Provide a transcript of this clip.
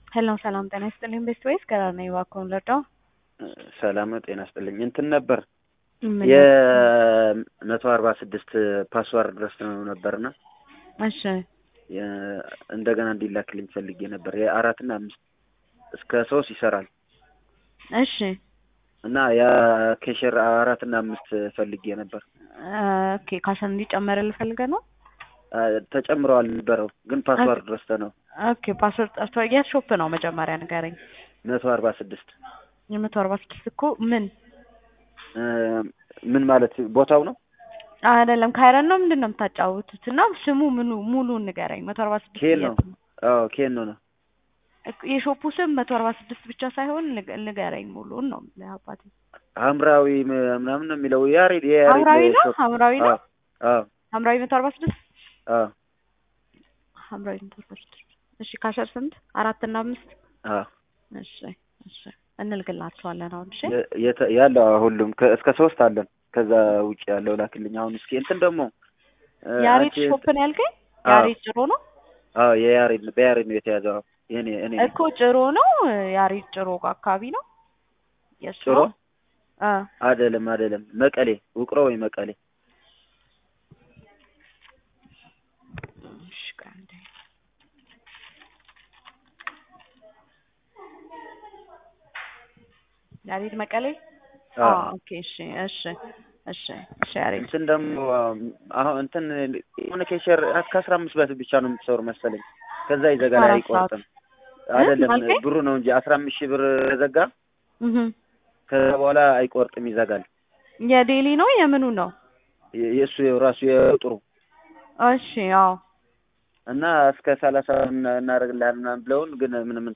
ሄሎ ሰላም ጤና ይስጥልኝ። ቤስት ወይስ ገራር ነኝ? እባክዎን ልርዳው? ሰላም ነው። ጤና ይስጥልኝ። እንትን ነበር ምን? የመቶ አርባ ስድስት ፓስዋርድ ድረስ ነው ነበርና እሺ የ- እንደገና እንዲላክልኝ ፈልጌ ነበር። የአራትና አምስት እስከ ሶስት ይሰራል እሺ እና ያ ኬሸር አራትና አምስት ፈልጌ ነበር። ኦኬ ካሸን እንዲጨመርልህ ፈልገህ ነው? አ፣ ተጨምረዋል ነበረው ግን ፓስዋርድ ረስተ ነው ኦኬ ፓስወርድ ጠርቶ የት ሾፕ ነው መጀመሪያ ንገረኝ። መቶ አርባ ስድስት የመቶ አርባ ስድስት እኮ ምን እ፣ ምን ማለት ቦታው ነው? አይደለም ካይረን ነው ምንድን ነው የምታጫውቱት? እና ስሙ ምኑ ሙሉን ንገረኝ። መቶ አርባ ስድስት ኬን ነው። የት ነው? አዎ ኬን ነው ነው እኮ የሾፑ ስም መቶ አርባ ስድስት ብቻ ሳይሆን ንገ- ንገረኝ ሙሉን ነው የምልህ አባቴ። ሐምራዊ ም- ምናምን ነው የሚለው ያሬድ የያሬድ ሐምራዊ ነው ሾፕ። ሐምራዊ ነው አዎ አዎ ሐምራዊ መቶ አርባ ስድስት አዎ ሐምራዊ መቶ አርባ ስድስት እሺ ካሸር ስንት አራት እና አምስት አዎ እሺ እሺ እንልግላቸዋለን አሁን እሺ የ- የተ- ያለው አዎ፣ ሁሉም ከ- እስከ ሶስት አለን። ከዛ ውጭ ያለው ላክልኝ። አሁን እስኪ እንትን ደግሞ እ፣ ያሬድ አንቺ- ሾፕ ነው ያልከኝ አዎ ያሬድ ጭሮ ነው አዎ የያሬድ ነው በያሬድ ነው የተያዘው። አዎ የኔ እኔ ነኝ። እኮ ጭሮ ነው ያሬድ ጭሮ አካባቢ ነው የእሱ ጭሮ ነው? አ አይደለም አይደለም፣ መቀሌ ውቅሮ ወይ መቀሌ። እሺ ቆይ አንዴ። ያሬድ መቀሌ አዎ አዎ ኦኬ እሺ እሺ እሺ እሺ ያሬድ እንትን ደግሞ አሁን እንትን የሆነ ኬሸር ከአስራ አምስት በት ብቻ ነው የምትሰሩ መሰለኝ። ከዛ ይዘጋል አራት አይቆርጥም። እ? አይደለም ማልከኝ? ብሩ ነው እንጂ አስራ አምስት ሺህ ብር ዘጋ። እህ ከዛ በኋላ አይቆርጥም፣ ይዘጋል። የዴሊ ነው የምኑ ነው? የ- የእሱ ራሱ የጥሩ እሺ አዎ እና እስከ ሰላሳ እና- እናደርግልሃል ምናምን ብለውን ግን ምንም